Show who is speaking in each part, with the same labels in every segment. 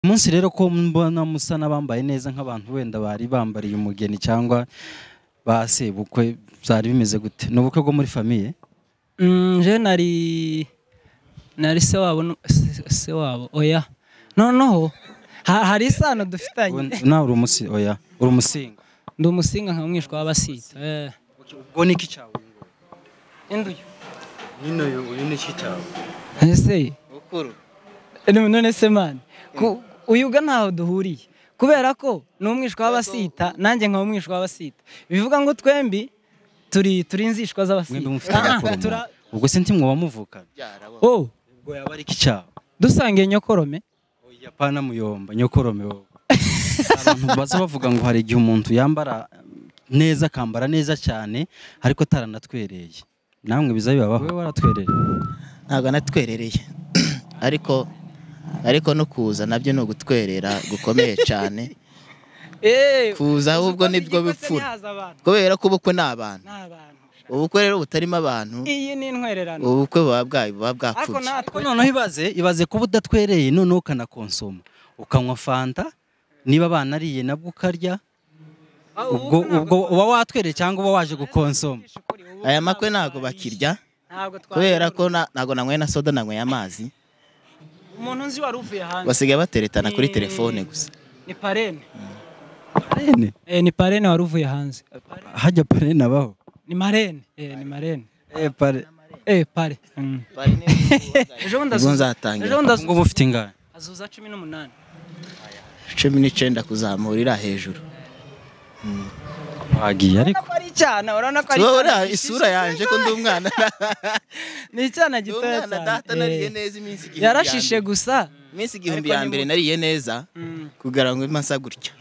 Speaker 1: Umunsi rero ko mbona musa n'abambaye neza nk'abantu wenda bari bambariye umugeni cyangwa ba sebukwe byari bimeze gute ni ubukwe bwo muri famiye
Speaker 2: Mm, je nari nari se wabo nu- se- se wabo oya noneho ha- hari isano dufitanye
Speaker 1: Ubu nawe uri umusi oya uri umusinga
Speaker 2: ndi umusinga nka mwishwa w'abasitsi eh
Speaker 1: ubwo ni iki cyawe
Speaker 2: induyo
Speaker 1: nyine uyu ni iki cyawe
Speaker 2: ese
Speaker 1: bukuru
Speaker 2: none none se man ku uyuga ntaho duhuriye kubera ko ni umwishwa w'abasita nanjye nkaba umwishwa w'abasita bivuga ngo twembi turi turi inzishwa
Speaker 1: mwembi
Speaker 2: z'abasita
Speaker 1: mufite nyakoromo ubwo se ntimwoba muvukana
Speaker 2: oh
Speaker 1: ubwo yaba ari iki cyawe
Speaker 2: dusangiye nyokorome
Speaker 1: oya pana muyomba nyokorome wowe abantu baza bavuga ngo hari igihe umuntu yambara neza akambara neza cyane ariko ataranatwereye namwe biza bibabaho wowe waratwereye
Speaker 3: ntabwo anatwerereye ariko ariko no kuza nabyo ni ugutwerera gukomeye cyane
Speaker 2: eh
Speaker 3: kuza ahubwo nibwo bipfura kubera ko ubukwe ni abantu ubukwe rero butarimo abantu
Speaker 2: iyi ni intwererano
Speaker 3: ubukwe buba bwa- buba
Speaker 2: ariko
Speaker 3: bwapfubye
Speaker 2: natwe
Speaker 1: Ko noneho ibaze ibaze kuba udatwereye noneho ukanakonsoma ukanywa fanta niba abana ariye nabwo ukarya ubwo ubwo uba watwereye cyangwa uba waje gukonsoma
Speaker 3: aya makwe ntabwo bakirya kubera ko na- ntabwo nanyweye na soda nanyweye amazi
Speaker 2: umuntu nzi wari uvuye hanze
Speaker 3: basigaye bateretana kuri
Speaker 2: Ni-
Speaker 3: telefone gusa
Speaker 2: ni parene
Speaker 1: Parene?
Speaker 2: eh ni parene wari uvuye hanze
Speaker 1: hajya parene abaho
Speaker 2: ni marene eh ni marene
Speaker 1: Eh, pare-
Speaker 2: eh pare Mm. ejo bundi
Speaker 3: ubwo
Speaker 2: azuza
Speaker 3: nzatangira
Speaker 2: ejo bundi
Speaker 1: ubu
Speaker 2: azuza
Speaker 1: ngubu ufite ingano
Speaker 2: azuza cumi n'umunani
Speaker 3: cumi n'icyenda kuzamura iriya hejuru
Speaker 1: wagiye ariko
Speaker 2: ko ari icyana urabona ko ari
Speaker 3: tuba
Speaker 2: icyana
Speaker 3: uriya isura yanjye ko ndi umwana
Speaker 2: ni icyana
Speaker 3: ndi
Speaker 2: gitoya
Speaker 3: umwana data
Speaker 2: cyane
Speaker 3: nariye
Speaker 2: eh.
Speaker 3: neza iminsi igihumbi ya
Speaker 2: yarashishe
Speaker 3: mbere.
Speaker 2: gusa
Speaker 3: iminsi igihumbi ya mbere nariye neza
Speaker 2: Mm.
Speaker 3: kugira ngo mbe masa gutya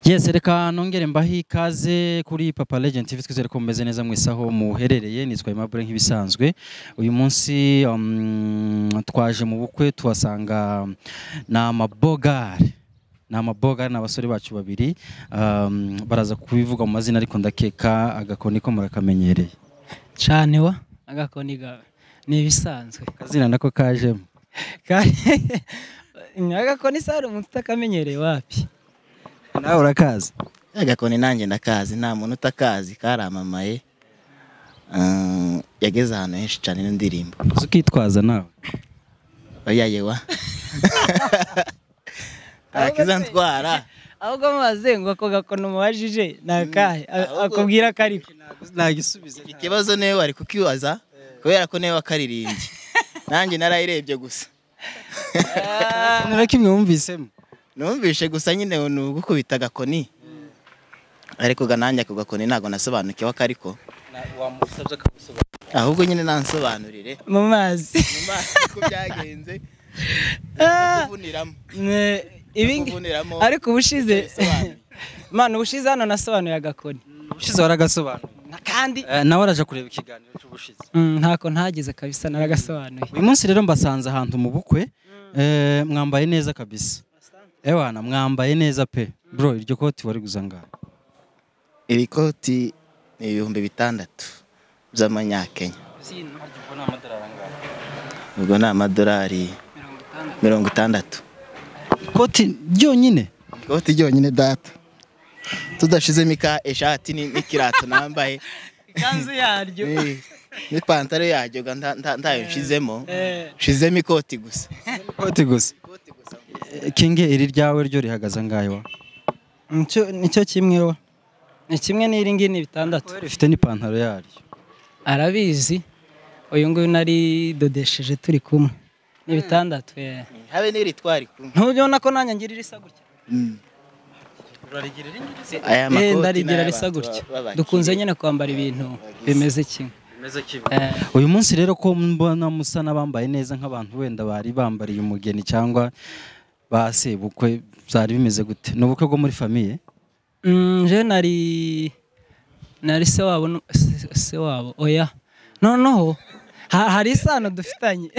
Speaker 1: Yes, reka nongere mbahe ikaze kuri Papa Legend TV twizere ko mumeze neza mwese aho muherereye nitwa Aimable nk'ibisanzwe uyu munsi um, twaje mu bukwe tuhasanga um, ni amabogari ni amabogari ni abasore bacu babiri um, baraza kubivuga mu mazina ariko ndakeka agakoni ko murakamenyereye
Speaker 2: cyane wa agakoni gawe ni ibisanzwe
Speaker 1: akazina nako kajemo
Speaker 2: agakoni se hari umuntu utakamenyereye wapi
Speaker 1: nawe urakazi
Speaker 3: agakoni nanjye ndakazi nta muntu utakazi karamamaye Ah, yageze ahantu henshi cyane n'indirimbo
Speaker 1: uzi ukitwaza nawe
Speaker 3: oya yewa ntakizantwara
Speaker 2: ahubwo mubaze ngo ako gakono mubajije ni akahe A- akubwira ko ariko
Speaker 1: nagisubiza
Speaker 3: ikibazo niwe wari kukibaza kubera ko niwe wakaririmbye nanjye narayirebye gusa
Speaker 1: nura kimwe wumvisemo
Speaker 3: numvishe gusa nyine ni ugukubita agakoni ariko ga nanjye ako gakoni ntabwo nasobanukiwe ako ariko
Speaker 1: wamusabye
Speaker 3: ahubwo nyine nansobanurire
Speaker 2: mu mazi
Speaker 3: mu maso uko byagenze kuvuniramo
Speaker 2: Ne- ibingi
Speaker 3: kuvuniramo
Speaker 2: ariko ubushize
Speaker 3: Bisobanuye.
Speaker 2: mwana ubushize hano nasobanuye agakoni
Speaker 1: ushize waragasobanuye
Speaker 2: Na- kandi
Speaker 1: Eh, nawe araje kureba ikiganiro cy'ubushize
Speaker 2: Mm, ntako ntagize kabisa naragasobanuye
Speaker 1: uyu munsi rero mbasanze ahantu mu bukwe eh, mwambaye neza kabisa ewana mwambaye neza pe bro iryo koti wari guza ngaho
Speaker 3: iri koti ni ibihumbi bitandatu by'amanyakenya ubwo ni amadolari mirongo itandatu
Speaker 1: ikoti ryonyine
Speaker 3: ikoti ryonyine data tudashizemo ika eshati ni- n'ikirato nambaye
Speaker 2: ikanzu yaryo
Speaker 3: ni- n'ipantaro yaryo ga nta- nta- ntayo nshizemo
Speaker 2: Eh,
Speaker 3: nshizemo ikoti gusa
Speaker 1: ikoti gusa Eh, kinge iri ryawe ryo rihagaze angahe wa
Speaker 2: nicyo- nicyo kimwe wa ni kimwe n'iri ngiri ni bitandatu
Speaker 1: Wowe rifite n'ipantaro yaryo
Speaker 2: arabizi uyu nguyu nari dodesheje turi kumwe ni bitandatu eh.
Speaker 3: habe n'iritwari kumwe
Speaker 2: ntubona ko nanjye ngirira isa gutya
Speaker 3: aya
Speaker 2: Eh,
Speaker 3: makoti
Speaker 2: ndarigira
Speaker 3: n'aya
Speaker 2: risa
Speaker 3: abantu
Speaker 2: gutya
Speaker 3: ba- babakire.
Speaker 2: dukunze nyine kwambara ibintu bimeze kimwe Eh,
Speaker 1: uyu munsi rero ko mbona musa n'abambaye neza nk'abantu wenda bari bambariye umugeni cyangwa ba sebukwe byari bimeze gute ni ubukwe bwo muri famiye
Speaker 2: mm, je nari nari se wabo nu- se- se wabo oya noneho ha- hari isano dufitanye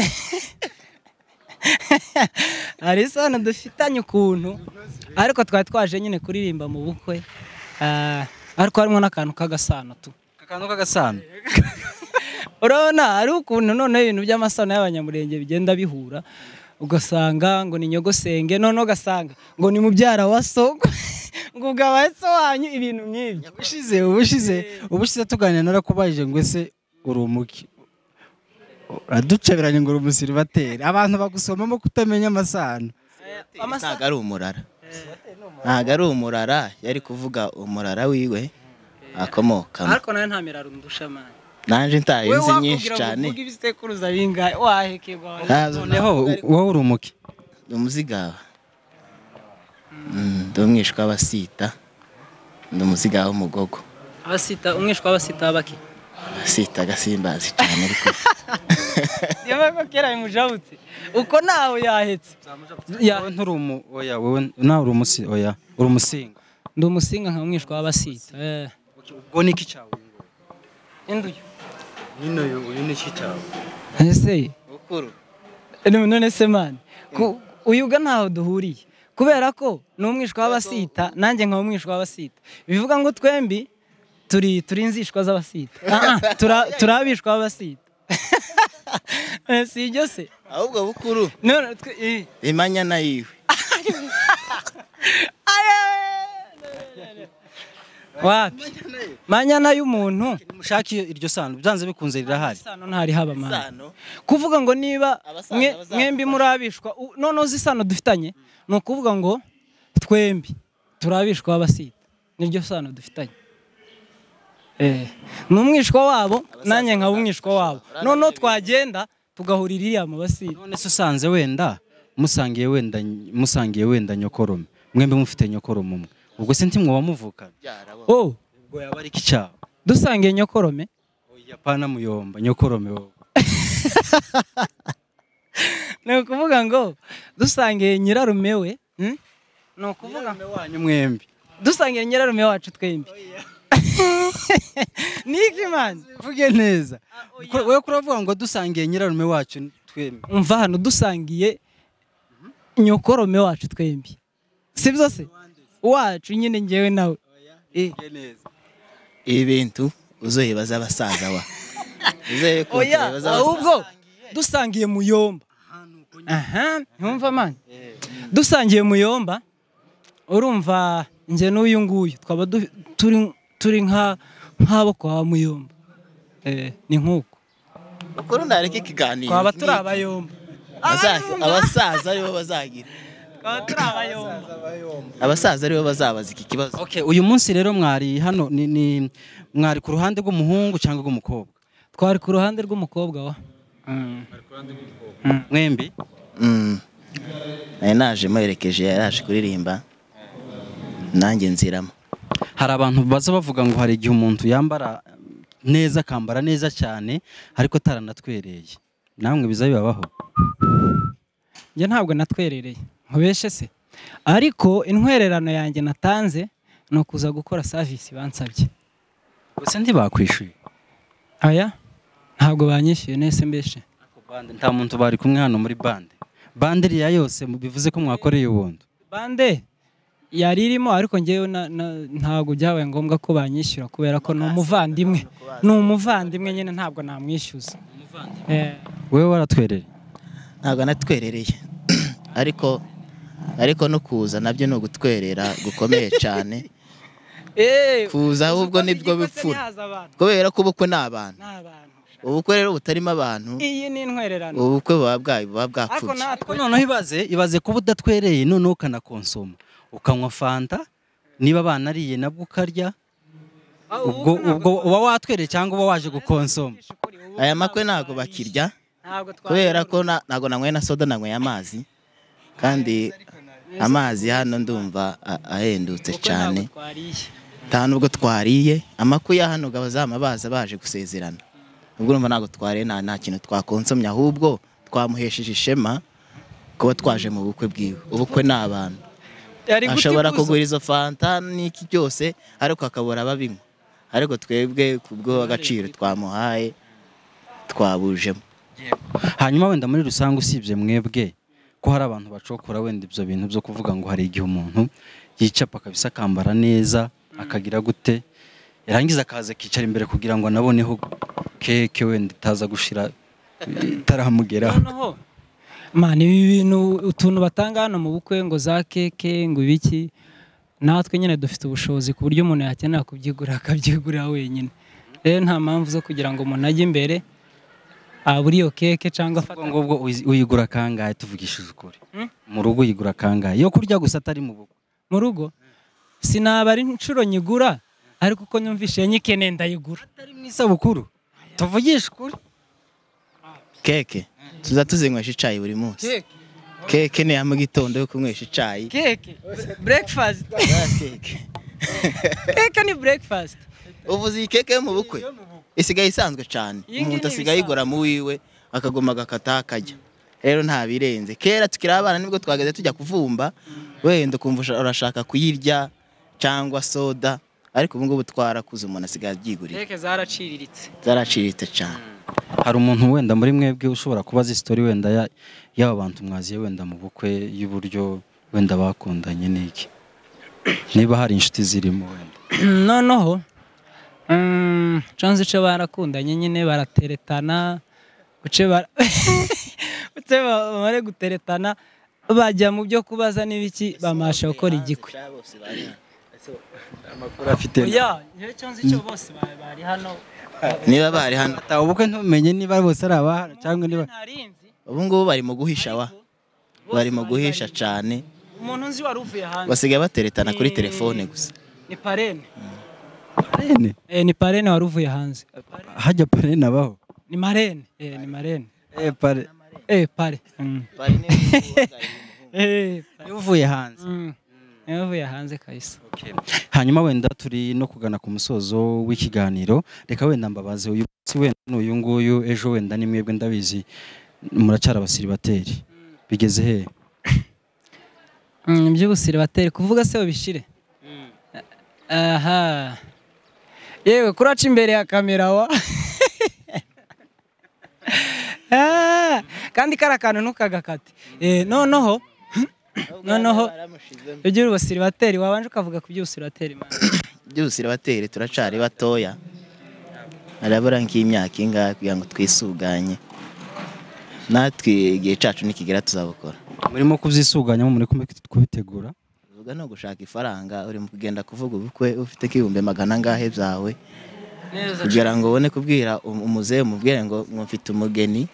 Speaker 2: hari isano dufitanye ukuntu ariko twari twaje nyine kuririmba mu bukwe Ah, ariko harimo n'akantu k'agasano tu
Speaker 1: akantu k'agasano
Speaker 2: urabona ari ukuntu noneho ibintu by'amasano y'abanyamurenge bigenda bihura ugasanga ngo ni nyogosenge noneho ugasanga ngo ni mubyara wa soko ngo ugabaye so wanyu ibintu nk'ibyo
Speaker 1: ubushize ubushize ubushize tuganira narakubajije ngo ese uri umuki uraduceberanye ngo uri umusiribateri abantu bagusomamo kutamenya amasano
Speaker 3: ntabwo ari umurara ntabwo ari umurara yari kuvuga umurara wiwe akomokamo
Speaker 2: ariko nawe ntamera rundusha mani
Speaker 3: nanjye ntayo
Speaker 2: we
Speaker 3: nzi nyinshi
Speaker 2: wakubwira ngo
Speaker 3: cyane
Speaker 2: uvuge ibisekuruza bingahe wahekegwa
Speaker 3: Ntazo-
Speaker 1: noneho wowe uri umuki
Speaker 3: ndi umuzigawa Mm, ndi umwishywa w'abasita ndi umuzigawa w'umugogo
Speaker 2: abasita umwishywa w'abasita bake
Speaker 3: sita agasimbazi cyane ariko
Speaker 2: niyo mpamvu kera bimujabutse uko nawe yahetse Ya-
Speaker 1: wowe nturi umu oya wowe nawe uri umusi oya uri umusinga
Speaker 2: ndi umusinga nka mwishwa w'abasita
Speaker 1: ubwo ni iki cyawe
Speaker 2: induyo
Speaker 1: nyine uyu uyu ni iki cyawe
Speaker 2: ese
Speaker 3: bukuru
Speaker 2: none none se mani ku- uyu uga ntaho duhuriye kubera ko ni umwishywa w'abasita nanjye nkaba umwishywa w'abasita bivuga ngo twembi turi turi inzishwa z'abasita Ah, ah, tura- turi abishwa b'abasita Eh, si ibyo se
Speaker 3: ahubwo bukuru
Speaker 2: none twe eh.
Speaker 3: imanya na yiwe
Speaker 2: wapi manyana y'umuntu
Speaker 1: mushake iyo iryo sano byanze bikunze rirahari
Speaker 2: isano ntari haba mani
Speaker 3: sano
Speaker 2: kuvuga ngo niba
Speaker 3: Abasaza,
Speaker 2: mwe-
Speaker 3: abazamuka.
Speaker 2: mwembi murabishwa u- noneho uzi isano dufitanye ni ukuvuga ngo twembi turabishwa abasita niryo sano dufitanye Eh, ni umwishywa wabo nanjye nkaba umwishywa wabo noneho twagenda tugahurira iriya mu basita
Speaker 1: none se usanze wenda musangiye wenda musangiye wenda nyokorome mwembi mufite nyokorome umwe ubwo se ntimwoba muvukana
Speaker 2: oh
Speaker 1: ubwo yaba ari iki cyawe
Speaker 2: dusangiye nyokorome
Speaker 1: oya pana muyomba nyokorome wowe
Speaker 2: ni ukuvuga ngo dusangiye nyirarume we hmm? ni ukuvuga
Speaker 1: Nyokorome wanyu mwembi
Speaker 2: dusangiye nyirarume wacu twembi ni iki mani
Speaker 1: uvuge neza Ko- wowe kuravuga ngo dusangiye nyirarume wacu twembi
Speaker 2: umva hano dusangiye nyokorome wacu twembi sibyo se wacu nyine ngewe nawe Eh,
Speaker 1: Uvuge neza
Speaker 3: ibi bintu uzoyibaza abasaza wa uzoye
Speaker 2: oya
Speaker 3: kubibaza abasaza
Speaker 2: ahubwo dusangiye muyomba aha ntumva mani dusangiye muyomba urumva njye n'uyu nguyu twaba du- turi turi nka nk'abo kwa muyomba Eh, ni nk'uko
Speaker 3: bukuru ntareke ikiganiro
Speaker 2: twaba turi abayomba
Speaker 3: Baza- abasaza aribo bazagira
Speaker 2: twaba turi abayomba
Speaker 3: abasaza aribo bazabaza iki kibazo
Speaker 1: okay uyu munsi rero mwari hano ni, ni mwari ku ruhande rw'umuhungu cyangwa rw'umukobwa
Speaker 2: twari ku ruhande rw'umukobwa wa
Speaker 1: mwembi
Speaker 3: Mm. nari naje muherekeje yari yaje kuririmba nanjye nziramo
Speaker 1: hari abantu baza bavuga ngo hari igihe umuntu yambara um, neza akambara neza cyane ariko ataranatwereye namwe biza bibabaho
Speaker 2: njye ntabwo natwerereye nkubeshe se ariko intwererano yanjye natanze ni ukuza gukora savisi bansabye
Speaker 1: gusa ntibakwishyuye
Speaker 2: aya ntabwo banyishyuye nese mbeshe
Speaker 1: Ako bande, nta muntu bari kumwe hano muri bande bande iriya yose mu- bivuze ko mwakoreye ubuntu
Speaker 2: bande yari irimo ariko ngewe na- na- ntabwo byabaye ngombwa ko banyishyura kubera ko ni umuvandimwe ni umuvandimwe nyine ntabwo namwishyuza Eh,
Speaker 1: wowe waratwereye
Speaker 3: ntabwo anatwerereye ariko ariko no kuza nabyo ni ugutwerera gukomeye cyane
Speaker 2: eh,
Speaker 3: Kuza ahubwo
Speaker 2: uzi ko
Speaker 3: nibwo
Speaker 2: igikose
Speaker 3: bipfura.
Speaker 2: ntihaza abantu,
Speaker 3: kubera ko ubukwe ni abantu
Speaker 2: n'abantu.
Speaker 3: ubukwe rero butarimo abantu
Speaker 2: iyi ni intwererano
Speaker 3: ubukwe buba bwa- buba
Speaker 2: ariko
Speaker 3: bwapfubye
Speaker 1: Ariko
Speaker 2: natwe
Speaker 1: noneho ibaze ibaze kuba udatwereye noneho ukanakonsoma ukanywa fanta niba banariye nabwo ukarya ubwo ubwo uba watwereye cyangwa uba waje gukonsoma
Speaker 3: aya makwe ntabwo bakirya
Speaker 2: ntabwo
Speaker 3: kubera ko na- ntabwo nanyweye na soda nanyweye amazi kandi amazi hano ndumva a- ahendutse cyane nta nubwo twariye amakwe ya hano abazama baza baje gusezerana ubwo urumva ntabwo twariye nta nta kintu twakonsomye ahubwo twamuhesheje ishema kuba twaje mu bukwe bwiwe ubukwe ni abantu ashobora kugura izo fanta n'iki byose ariko akabura ababinywa ariko twebwe kubwo agaciro twamuhaye twabujemo
Speaker 1: hanyuma wenda muri rusange usibye mwebwe ko hari abantu bacokora wenda ibyo bintu byo kuvuga ngo hari igihe umuntu yicapa kabisa akambara neza akagira gute yarangiza akaza akicara imbere kugira ngo anaboneho keke wenda itaza gushira itarahamugeraho
Speaker 2: noneho mani ibi bintu utuntu batanga hano mu bukwe ngo za keke ngo ibiki natwe nyine dufite ubushobozi ku buryo umuntu yakenera kubyigurira akabyigurira wenyine rero nta mpamvu zo kugira ngo umuntu ajye imbere abure iyo keke cyangwa afate
Speaker 1: ubwo ngubwo uyi- uyigura kangahe tuvugishije ukuri
Speaker 2: Hmm?
Speaker 1: mu rugo uyigura kangahe yo kurya gusa atari mu bukwe
Speaker 2: mu rugo sinabara inshuro nyigura ariko uko nyumvishe iyo nyikeneye ndayigura
Speaker 1: atari mu isabukuru tuvugishe ukuri
Speaker 3: keke tuza tuzinywesha icyayi buri munsi keke ni iya mu gitondo yo kunywesha icyayi
Speaker 2: keke breakfast
Speaker 3: keke
Speaker 2: keke ni breakfast
Speaker 3: uvuze iyi keke yo mu bukwe isigaye isanzwe cyane
Speaker 2: Iyi ngiyi
Speaker 3: umuntu
Speaker 2: ni
Speaker 3: asigaye
Speaker 2: ibisanzwe.
Speaker 3: ayigura mu wiwe akagoma agakata akajya rero nta birenze kera tukiri abana nibwo twageze tujya kuvumba wenda ukumva usha- urashaka kuyirya cyangwa soda ariko ubu ngubu twarakuze umuntu asigaye abyigurira
Speaker 2: keke zaraciriritse
Speaker 3: zaraciriritse cyane
Speaker 1: hari umuntu wenda muri mwebwe ushobora kubaza isitori wenda ya- y'aba bantu mwaziye wenda mu bukwe y'uburyo wenda bakundanye n'iki niba hari inshuti zirimo wenda
Speaker 2: noneho mm, canze ice barakundanye nyine barateretana uce bara- uce ba- bamare guteretana bajya mu byo kubaza n'ibiki bamasha gukora igikwe
Speaker 1: amakuru afite
Speaker 2: oya njyewe canze icyo bose ba- bari hano
Speaker 3: niba bari hano
Speaker 1: atawe ubukwe ntumenye niba bose ari abahara cyangwa niba
Speaker 2: ntarinzi
Speaker 3: ubu ngubu bari mu guhisha wa bari mu guhisha cyane
Speaker 2: umuntu nzi wari uvuye hanze
Speaker 3: basigaye bateretana kuri
Speaker 2: Ni-
Speaker 3: telefone gusa
Speaker 2: ni parene
Speaker 1: parene
Speaker 2: Eh, ni parene wari uvuye hanze
Speaker 1: hajya parene abaho
Speaker 2: ni marene Eh, ni marene
Speaker 1: Eh, pare-
Speaker 2: Eh, pare Mm. Eh,
Speaker 1: niwe uvuye hanze
Speaker 2: mm. Niwe uvuye hanze kabisa
Speaker 1: hanyuma wenda turi no kugana ku musozo w'ikiganiro reka wenda mbabaze uyu munsi wenda n'uyu nguyu ejo wenda ni mwebwe ndabizi muracara abasiribateri bigeze hehe
Speaker 2: Mm, iby'ubusiri bateri kuvuga se babishire aha yewe kuraca imbere ya kamera wa Ah, kandi kari akantu ntukagakate Eh, noneho noneho ibyo ubusiri bateri wabanje ukavuga ku by'ubusiri bateri
Speaker 3: byose irabatera turacari batoya harabura nk'imyaka ingahe kugira ngo twisuganye natwe igihe cyacu nikigera tuzabukora
Speaker 1: murimo kubyisuganyamo muri kumwe kubitegura
Speaker 3: uvuga no gushaka ifaranga uri mu kugenda kuvuga ubukwe ufite nk'ibihumbi magana angahe byawe kugira ngo ubone kubwira um- umuzehe mubwire ngo ngo mfite umugeni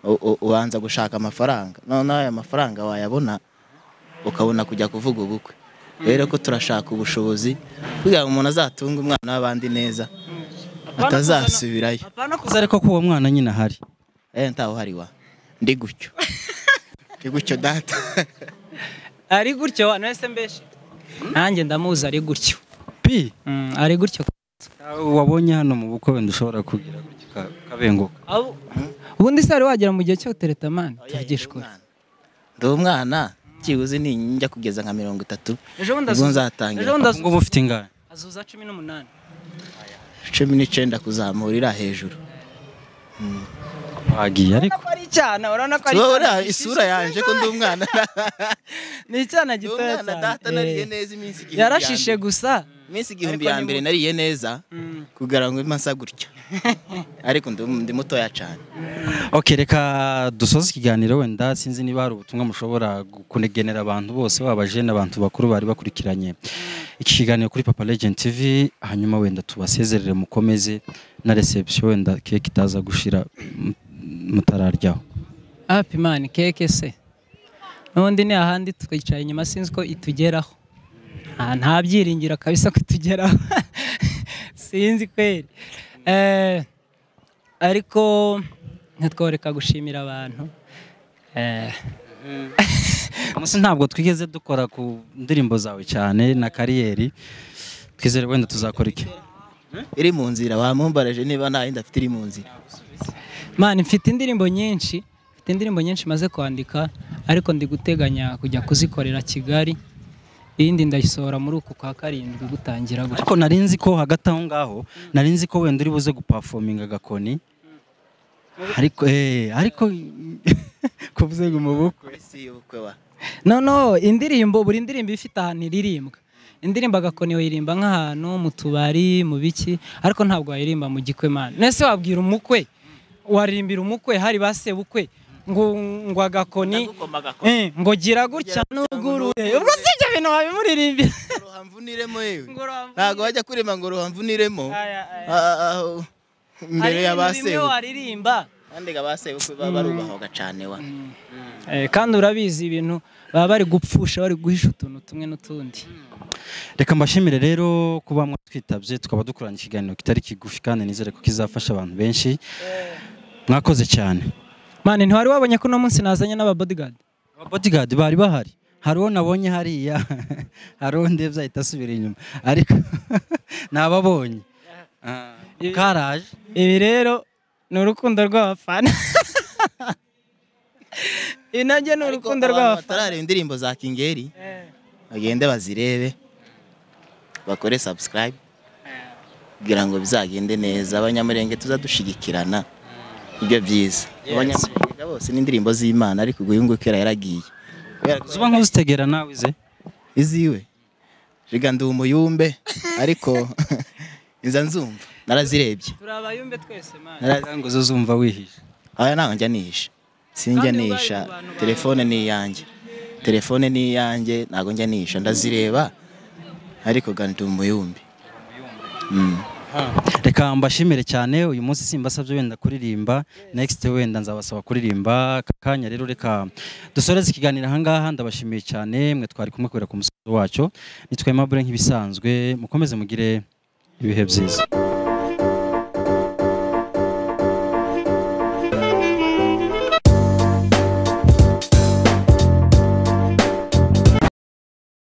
Speaker 3: u- u- ubanza gushaka amafaranga noneho ayo mafaranga wayabona ukabona kujya kuvuga ubukwe rero ko turashaka ubushobozi kugira ngo umuntu azatunge umwana w'abandi neza atazasubirayo
Speaker 2: apana kuza
Speaker 1: kuza ariko ko uwo mwana nyine ahari
Speaker 3: Eh, ntawe uhari wa ndi gutyo ndi gutyo data
Speaker 2: ari gutyo wa nese mbeshi nanjye ndamuzi ari gutyo
Speaker 1: pi
Speaker 2: Mm, ari gutyo
Speaker 1: wabonye hano mu bukwe wenda ushobora kugira gutya uka- ukabenguka
Speaker 2: Abo- ubundi se wari wagera mu gihe cyo teretamani tuvugishwe
Speaker 3: ndi umwana kiguzi ni njya kugeza nka mirongo itatu
Speaker 2: ejo bundi
Speaker 3: ubwo
Speaker 2: azuza
Speaker 3: nzatangira
Speaker 2: ejo bundi
Speaker 1: ubu ngubu
Speaker 2: azuza
Speaker 1: ufite ingahe
Speaker 2: azuza cumi n'umunani
Speaker 3: cumi n'icyenda kuzamurira hejuru
Speaker 1: wagiye ariko
Speaker 2: ko ari icyana urabona ko ari
Speaker 3: tubabura
Speaker 2: icyana
Speaker 3: isura yanjye ko ndi umwana
Speaker 2: ni icyana
Speaker 3: ndi
Speaker 2: gitoya
Speaker 3: umwana data
Speaker 2: cyane
Speaker 3: nariye
Speaker 2: Eh,
Speaker 3: neza iminsi igihumbi ya
Speaker 2: yarashishe
Speaker 3: mbere.
Speaker 2: gusa
Speaker 3: iminsi igihumbi
Speaker 2: Ariko
Speaker 3: ya
Speaker 2: ni
Speaker 3: mbere
Speaker 2: mu-
Speaker 3: nariye neza
Speaker 2: Mm.
Speaker 3: kugira ngo mbe nsa gutya ariko ndi- ndi mutoya cyane
Speaker 1: ok reka dusoze ikiganiro wenda sinzi niba hari ubutumwa mushobora kugenera abantu bose baba abajene abantu bakuru bari bakurikiranye iki kiganiro kuri papa legend tv hanyuma wenda tubasezerere mukomeze na reception wenda keke itaza gushira mu- mutararyaho
Speaker 2: hapi mani keke se n'ubundi ni ahandi twicaye inyuma sinzi ko itugeraho nta nta byiringiro kabisa ko itugeraho sinzi kweri Eh, ariko ntitworeka gushimira abantu Eh,
Speaker 1: umunsi ntabwo twigeze dukora ku ndirimbo zawe cyane na kariyeri twizere wenda tuzakora iki
Speaker 3: iri mu nzira wamumbarije niba nta yindi afite iri mu nzira
Speaker 2: mani mfite indirimbo nyinshi mfite indirimbo nyinshi maze kwandika ariko ndi guteganya kujya kuzikorera kigali iyindi ndayisohora muri uku kwa karindwi gutangira gutya
Speaker 1: ariko nari nzi ko hagati aho ngaho nari nzi ko wenda uri buze gupafominga agakoni ariko eh ariko kuvuze ngo mu bukwe
Speaker 3: isi y'ubukwe wa
Speaker 2: noneho indirimbo buri ndirimbo iba ifite ahantu iririmbwa indirimbo agakoni wayirimba nk'ahantu mu tubari mu biki ariko ntabwo wayirimba mu gikwe mani nese wabwira umukwe waririmbira umukwe hari ba sebukwe ngo ngo agakoni eh, ngo gira gutya n'ugurure ubwo si ibyo bintu wabimuririmbira
Speaker 3: ruhamvuniremo yewe
Speaker 2: Ngo ruhamvunire.
Speaker 3: ntabwo wajya kurema ngo ruhamvuniremo
Speaker 2: Aya, aya.
Speaker 3: Ah, ah, ah, imbere
Speaker 2: Hari
Speaker 3: ya ba
Speaker 2: ibintu bimwe
Speaker 3: sebukwe
Speaker 2: waririmba
Speaker 3: kandi ga ba sebukwe baba barubahwaga cyane wa
Speaker 2: Eh, kandi urabizi ibintu baba bari gupfusha bari guhisha utuntu tumwe n'utundi
Speaker 1: reka mbashimire rero kuba mwatwitabye tukaba dukorana ikiganiro kitari kigufi kandi nizere ko kizafasha abantu benshi mwakoze cyane
Speaker 2: mani ntiwari wabonye ko uno munsi nazanye n'ababodigadi
Speaker 1: bodigadi bari bahari hari uwo nabonye hariya hari uwo ndebye ahita asubira inyuma ariko nababonye Ah, karaje
Speaker 2: ibi rero ni urukundo rw'abafana ibi nabyo ni
Speaker 3: ariko
Speaker 2: urukundo
Speaker 3: abantu
Speaker 2: rw'abafana
Speaker 3: batarareba indirimbo za kingeri bagende bazirebe bakore subscribe kugira ngo bizagende neza abanyamurenge tuzadushigikirana ibyo byiza abanyamurenge bose n'indirimbo z'imana ariko uyu nguyu kera yaragiye Kubera ko
Speaker 1: zuba nk'uzitegera nawe ize
Speaker 3: iziwe riga ndi umuyumbe ariko nza nzumva narazirebye
Speaker 2: turi abayumbe twese mani
Speaker 3: Narazi-
Speaker 1: ngo zo zumva wihishe
Speaker 3: aya ntabwo njya nihisha sinjya
Speaker 2: Kandi ubwo
Speaker 3: nihisha
Speaker 2: ari mu bantu bawe.
Speaker 3: telefone ni iyanjye telefone ni iyanjye ntabwo njya nihisha ndazireba ariko ga ndi umuyumbi Mm.
Speaker 1: reka mbashimire cyane uyu munsi simbasabye wenda kuririmba next wenda nzabasaba kuririmba aka kanya rero reka dusoreze ikiganiro ahangaha ndabashimiye cyane mwe twari kumwe kubera ku musozi wacyo nitwa Aimable nk'ibisanzwe mukomeze mugire ibihe byiza